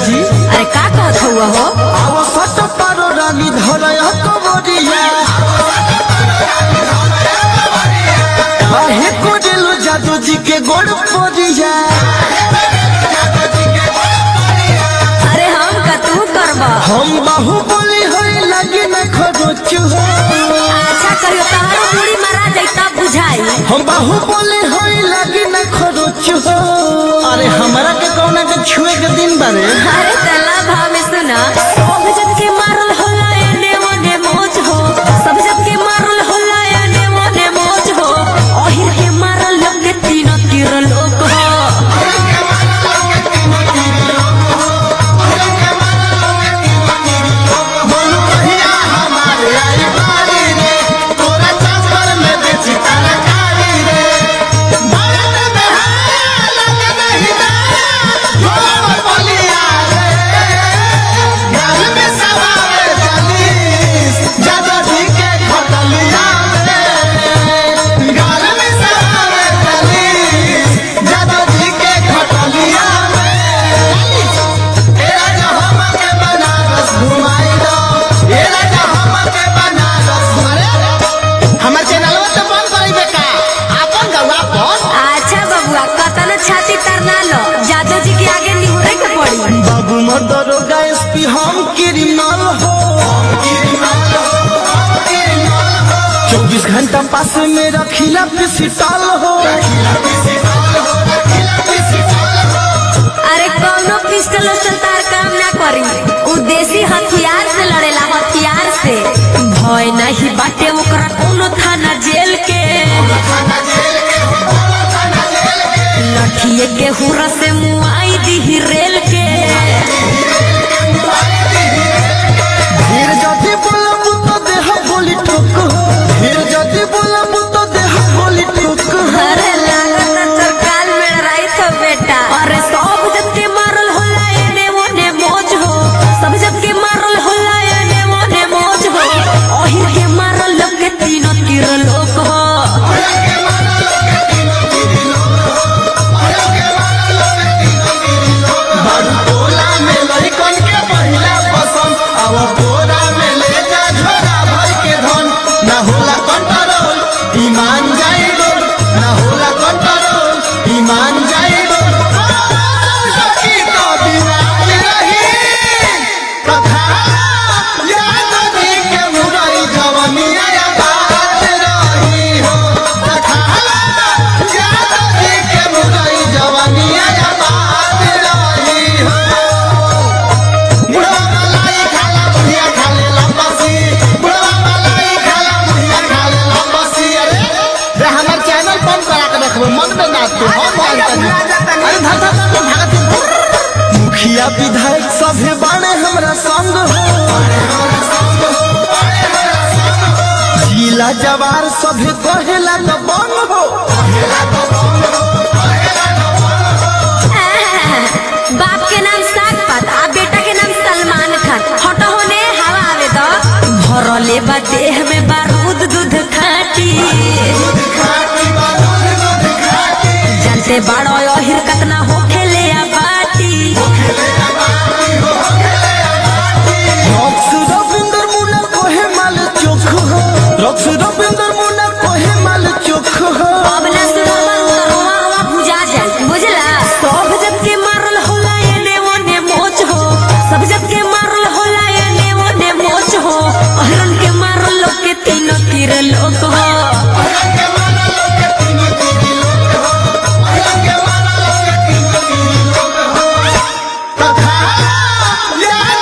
जी अरे का कहत हुआ हो आव सट पारो रानी धरय कबरिया काहे कोडेलो जादू जी के गोड़ पोरिया अरे हम का तू करबा हम बाहुबली होई लगी न खरोच हो अच्छा कहियो तहारो पूरी मारा जाई तब बुझाई हम बाहुबली होई लगी न खरोच हो अरे हमरा के कौना के छुए के दिन बारे अरे तल्ला भाव में सुना सब जब के मारल होला एने ओने मोच हो सब जब के मारल होला एने ओने मोच हो ओहिर के मारल लोग के तीनों तीर लोग हो बोलू भैया हमारे आई बारी रे तोरा चक्कर में बेची तरकारी रे भारत में है लग नहीं दाया जोर बलिया रे गाल में सवारे चलीस जादू जी के खटलिया रे गाल में सवारे चलीस जादू जी के खटलिया रे ए राजा हमके बनारस घुमाई दो ए राजा हमके बनारस घुमाई हमर चैनलवा तो बंद करी बेटा आपन गवा पर अच्छा बबुआ कतन छाती तरना लो जादू जी के आगे निहुरे के पड़ी बाबू मदरोगा एसपी हम क्रिमिनल हो चौबीस घंटा पास में रखिला पिसिटल हो अरे कौनो पिस्टल उस्टल तार काम ना करी उ देसी हथियार से लड़ेला हथियार से भय नहीं बाटे ओकरा कोनो थाना जेल के लठिए के हुरा से मुआई दी रेल के फिर जदि बोलब तो देह बोली ठोक हो फिर जदि बोलब तो देह बोली ठोक हो अरे लागत सरकार में रही तो बेटा अरे सब जब के मारल होला एने ओने मौज हो सब जब के मारल होला एने ओने मौज हो ओहिर के मारल लोग के तीनों तीर लोग हो बारू टोला में लइकन के पहिला पसंद अब बोरा में ले जा झोरा भर के धन ना होला कंट्रोल ईमान जाई दो ना होला कंट्रोल ईमान जाई दो सखी तो बिराज रही कथा याद दी के मुरई जवनिया या बात रही हो कथा याद दी के मुरई जवनिया या बात रही हो बुढ़वा मलाई खाला बुढ़िया खाले लंबसी बुढ़वा मलाई खाला बुढ़िया खाले लंबसी अरे रे हमर चैनल बंद करा के रखबो मन में ना तू हम बात करी अरे धर धर धर भागत मुखिया विधायक सभे बाणे हमरा संग हो जिला जवार सभे कहेला त बन हो बाप के नाम साग पात आ बेटा के नाम सलमान खान हटो होने हवा आवे दो भरले बा देह में बारूद दूध खाटी जानते बाड़ो अहिर कतना होखेले आ बाटी रक्स रविंदर मुना कोहे माल चोख हो रक्स रविंदर मुना कोहे माल चोख हो अब ना सुनो रुआ रुआ भुजा जाए बुझला सब जब के मारल होला एने ओने मोच हो सब जब के मारल होला एने ओने मोच हो अहिरन के मारल लोग के तीनों तीर लोग हो कथा याद